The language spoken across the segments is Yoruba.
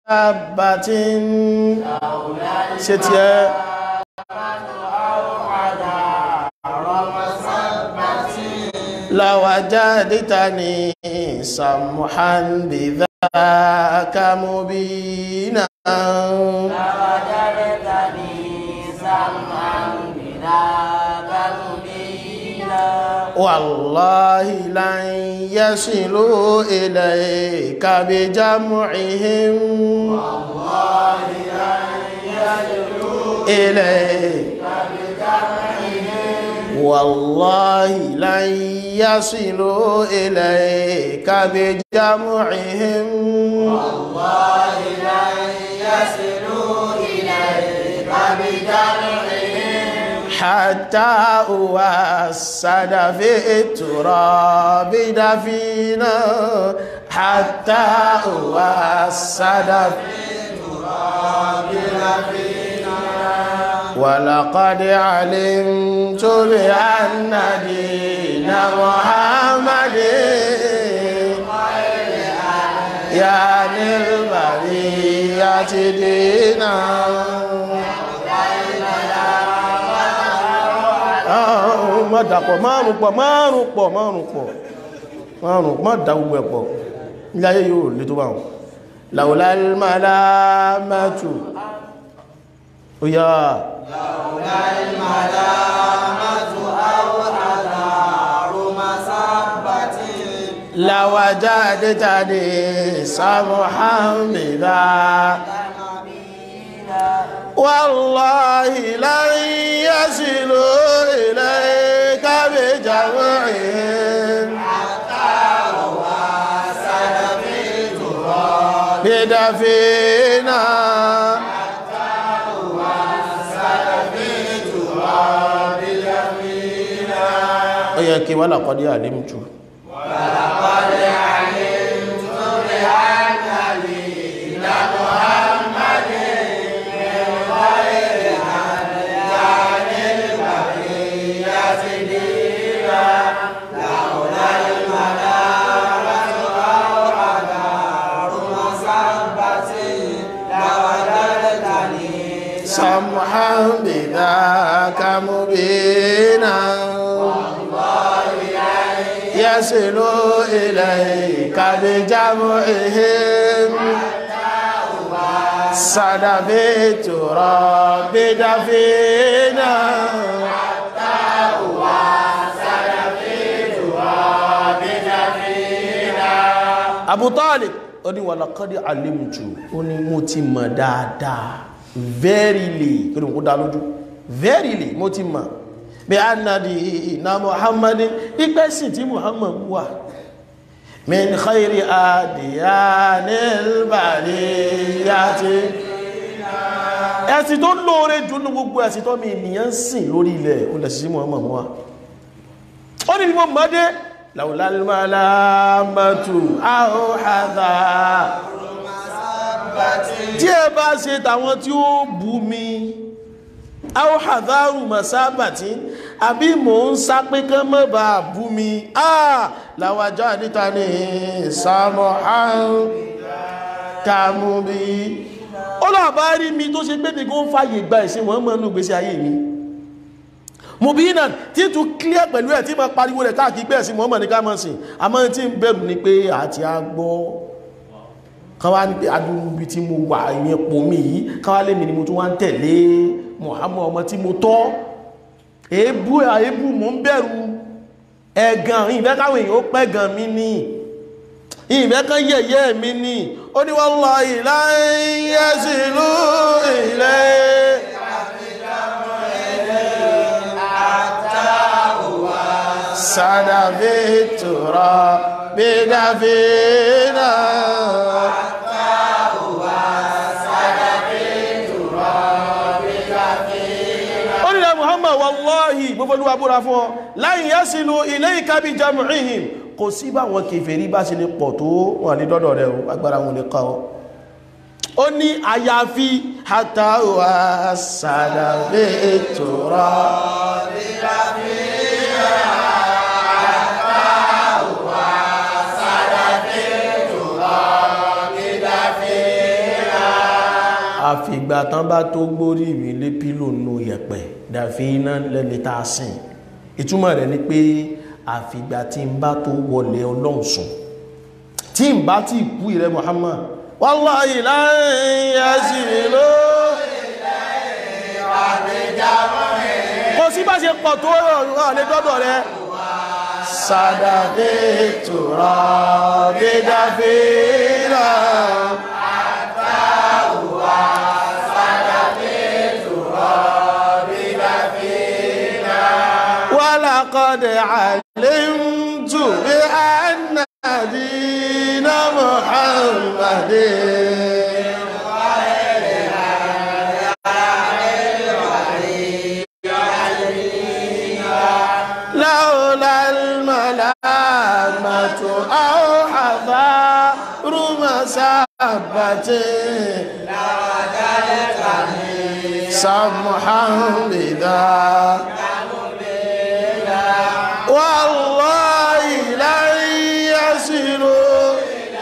masabbatin ṣe tí ẹ lawajadtani samhan bidhaka mubina والله لن يصلوا إليك بجمعهم والله لن يصلوا إليك والله لن يصلوا إليك بجمعهم والله لن يصلوا إليك بجمعهم حتى أوسد في التراب دفينا حتى أوسد في التراب دفينا ولقد علمت بأن دين محمد يعني البرية دينا má dàpọ̀ márùn pọ̀ márùn pọ̀ márùn pọ̀ márùn má dá gbogbo ẹ̀ pọ̀ ilé ayé yóò lè tó bá wọn laulal malamatu ó yá laulal malamatu aw adaru masabbati lawajadtani samhan bidha والله لن يصلوا إليك بجمعهم بدفينا ويكي ولقد علمت ولقد علمت بأن دين محمد سمحا بذاك مبينا يصل إليك بجمعهم صدف التراب دفينا Abu Talib ó ní walaqad alimtu ó ní mo ti mọ̀ dáadáa verily kí ni kó dá lójú verily mo ti mọ̀ bí a nà di ìná muhammadin ipẹ́sìn tí muhammad wà min khayri adiyanil bariyati ẹ̀sìn tó lóore jù ní gbogbo ẹ̀sìn tó mi ènìyàn sìn lórí ilẹ̀ ó lẹ̀ sí muhammad wà ó ní mo mọ́dé láwùlálùmọ́lámọ́tù àhóhàdà tí ẹ bá ṣe tàwọn tí ó bú mi áwọ̀hàdáàrù masábàtí àbí mò ń sá pé kán mọ́ bá bú mi àà láwàjá níta ní ìsámọ̀ àrùn kàmù bí ó làbá rí mi tó ṣe pé nìkan fàyè gba ìsìn wọ́n mọ́ nù gbésí ayé mi mo bí náà tí tún clear pẹ̀lú ẹ̀ tí ma pariwo rẹ̀ káàkiri pé ẹ̀sìn Muhammad ní ká mọ́ sí àmọ́ tí ń bẹ̀rù ni pé àti agbọ́ káwá ní pé adúrúbi tí mo wà ìyẹn pò mí yìí káwá lèmi ni mo tún wá ń tẹ̀lé Muhammad ọmọ tí mo tọ́ èébú àébú mo ń bẹ̀rù ẹ̀gàn ìfẹ́ káwọn èèyàn ó pẹ́gàn mi ní ìfẹ́ kan yẹ̀yẹ́ mi ní ó ní wallahi la yasilu ilay sadavitura bidafina ó nílẹ̀ Muhammad wallahi gbogbo olúwa búra fún ọ láyìn yasilu ilayka bi jam'ihim kò sí báwọn kèfèrí bá ṣe lè pọ̀ tó wọ́n ní dọ́dọ̀ rẹ̀ agbára wọn lè kọ́ ó ní àyàfi hatawa sadavitura bidafina àfìgbà tán bá tó gbórí mi lé pílò nù yẹ̀pẹ̀ dàfi iná lẹ́ni tá a sìn ìtumọ̀ rẹ̀ ni pé àfìgbà tí n bá tó wọlé ọlọ́run sùn tí n bá tí kú ìrẹ́ Muhammad wallahi láyé yasilu kò sí bá ṣe pọ̀ tó rọ̀ lé dọ́dọ̀ rẹ sádàdé tura dídáfíra ولقد علمت بأن دين محمد لولا الملامة أو حذار مسبة سمحا بذا والله لن يصلوا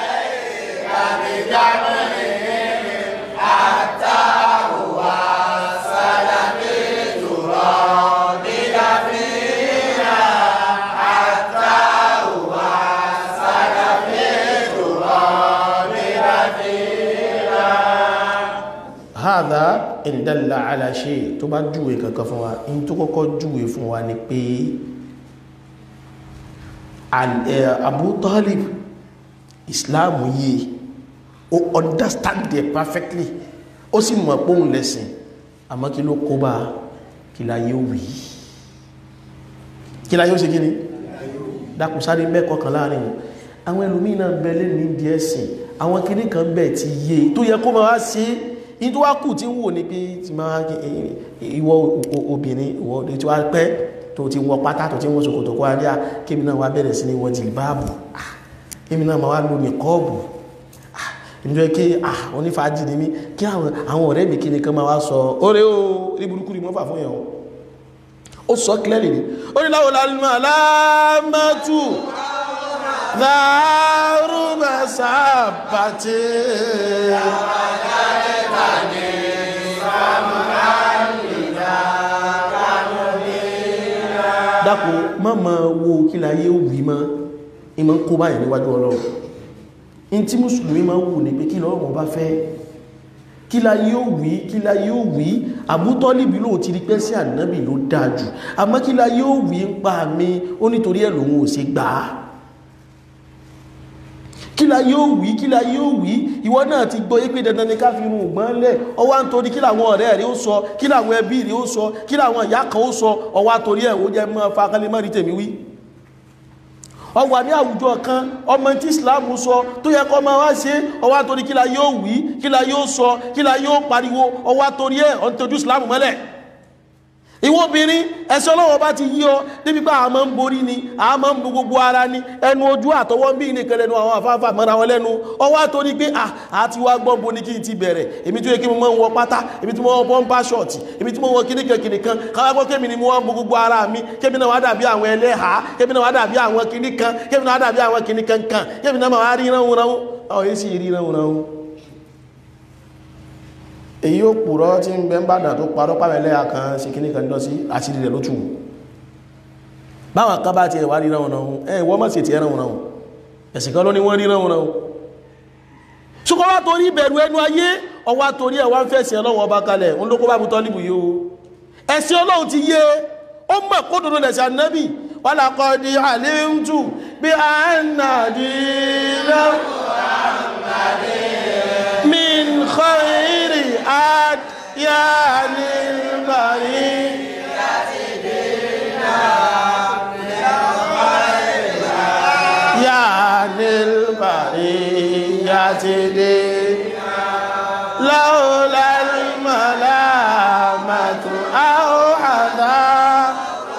hádá ìdálà aláṣẹ tó bá júwe kankan fún wa in tó kọ́kọ́ júwe fún wa ni pé Abu Talib Islam yìí ó understand it perfectly ó sì mọ̀ pé òun lẹ́sìn àmọ́ kí ló kó bá kí la yóò wí kí la yóò ṣe kí ni dákùn sáré mẹ́kọ̀ọ́ kan láàrin àwọn ẹlòmíì náà bẹ̀lẹ̀ ní ìdí ẹ̀sìn àwọn kìnnì kan bẹ̀ ti yé tó yẹ kó máa ṣe ní tó wá kù tí ń wò ní pé ti máa ìwọ obìnrin ìwọ tí wá pẹ́ tó ti wọ pátá tó ti wọ́n ṣòkòtò kó adé kémi náà wá bẹ̀rẹ̀ sí ní wọ jìlbáàbù kémi náà máa wá lò ní kọ́ọ̀bù ìjọ kí onífàájì ní mí kí àwọn ọ̀rẹ́ mi kí ni kan máa wá sọ orí o rí burúkú ni mọ́fà fún ẹ̀họ́ ó sọ clearly ni ó ní láwọn lálùmọ́ aláàmọ́tù dárúmọ̀ sábàtì dákò mọ́mọ́ wo kí láyé ó wí mọ́ ìmọ̀ ń kó báyìí níwájú ọlọ́run in tí mùsùlùmí máa wù ní pé kí lọ́rùn bá fẹ́ kí la yóò wí kí la yóò wí àbútọ́lìbí lóò ti rí pẹ́ sí ànábì ló dájú àmọ́ kí la yóò wí ń pa mi ó nítorí ẹ̀ lòun ò ṣe gbà á kí la yóò wí kí la yóò wí ìwọ náà ti gbọ́ yé pé dandan ni ká fi irun ògbọ́n lẹ̀ ọwọ́ à ń torí kí làwọn ọ̀rẹ́ rẹ̀ ó sọ kí làwọn ẹbí rẹ̀ ó sọ kí làwọn ìyá kan ó sọ ọwọ́ àtorí ẹ̀ ó jẹ́ mọ́ fakálẹ̀ mọ́ rí tèmi wí ọwà ní àwùjọ kan ọmọ tí islamu sọ tó yẹ kọ́ máa wá ṣe ọwá torí kí la yóò wí kí la yóò sọ kí la yóò pariwo ọwá torí ẹ̀ ọ̀n tójú islamu mọ́lẹ̀ ìwọ obìnrin ẹ̀sọ́ ọlọ́wọ́ bá ti yí ọ débi pé àmọ́ ń borí ni àmọ́ ń bo gbogbo ara ni ẹnu ojú àtọwọ́ bí ní kẹlẹ́nu àwọn afáfà mọ́ra wọn lẹ́nu ọwá torí pé àti wá gbọ́n bo ní kí n ti bẹ̀rẹ̀ èmi tó yẹ kí mo mọ́ ń wọ pátá èmi tí mo wọ bọ́m̀bà ṣọ̀tì èmi tí mo wọ kíníkan kíníkan káwá kémi ni mo wọ́n bo gbogbo ara mi kémi náà wá dàbí àwọn ẹlẹ́hà kémi náà wá dàbí àwọn kíníkan kémi náà wá dàbí àwọn kíníkan kan kémi náà wá rí ránwó ránwó ọ̀ yìí sì rí ránwó ránwó èyí ó pùrọ́ tí ń bẹ ń bàdàn tó parọ́ pàmẹ́lẹ́ àkàn sí kíní kan lọ sí àṣírí rẹ̀ lótù báwọn kan bá ti ẹ̀wà rí ránwọ̀n náà ẹ̀ wọ́n mọ̀ sí ti ẹ̀ránwọ̀n náà ẹ̀sìn kan ló ní wọ́n rí ránwọ̀n náà ṣùkọ́ wá torí ìbẹ̀rù ẹnu ayé ọwá torí ẹ̀wà ń fẹ̀sìn ọlọ́run ọba kalẹ̀ ń lókó bá bu tọ́líbù yìí o ẹ̀sìn ọlọ́run ti yé ó mọ̀ kó dodo lẹ̀sìn ànábì walaqad alimtu bí anna dinahu min khayri أديان البرية يا البرية دينا لولا الملامة أو حذا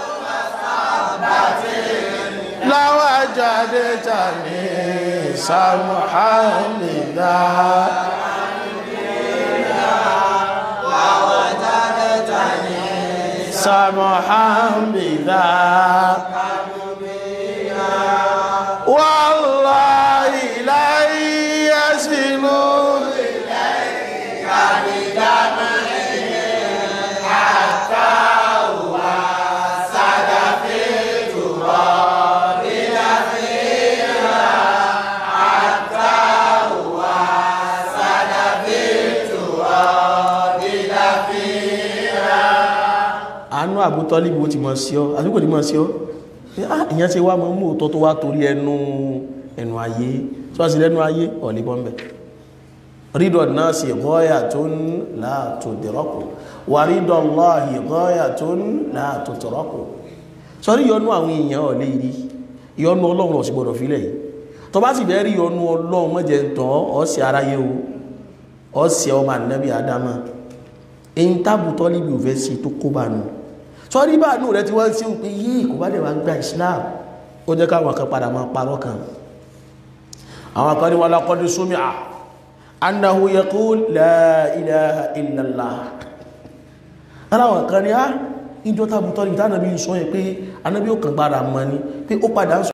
لوجدتني سمحا لذا سمحا بذا والله لن يصلوا إليك inú àbútọ́líbù ó ti mọ̀ sí ọ́ àdúgbò ní mọ̀ sí ọ́ ìyẹn ṣe wá mọ́ mú òótọ́ tó wá torí ẹnu ẹnu ayé tí wọ́n sì lẹ́nu ayé ọ̀lẹ́bọ̀nbẹ̀ rídọ̀ náà sì gọ́ọ̀yà tó ń láàtò dìrọ́kù wà rídọ̀ lọ́hì gọ́ọ̀yà tó ń láàtò tìrọ́kù sọ́rí yọnú àwọn èèyàn ọ̀lẹ́ yìí yọnú ọlọ́run ọ̀sì gbọ́dọ̀ fílẹ̀ yìí tó bá sì bẹ́ẹ̀ rí yọnú ọlọ́run mọ́jẹ̀ ń tàn ọ̀sẹ̀ aráyé o ọ̀sẹ̀ ọmọ ànábì adama èyí tábùtọ́ níbi òfẹ́ sí tó kó bá nù sọ́rí bá nù rẹ tí wọ́n sí pé yìí kò bá dẹ̀ wá gba Islam ó jẹ́ káwọn kan padà máa parọ́ kan àwọn kan ní wọn lọ́kọ́dí súnmí à annahu yaqul la ilaha illallah aláwọn kan ní á ìjọ tábùtọ́ níbi tánàbí sọ yẹn pé anábí ó kàn gbára mọ́ ni pé ó padà ń sọ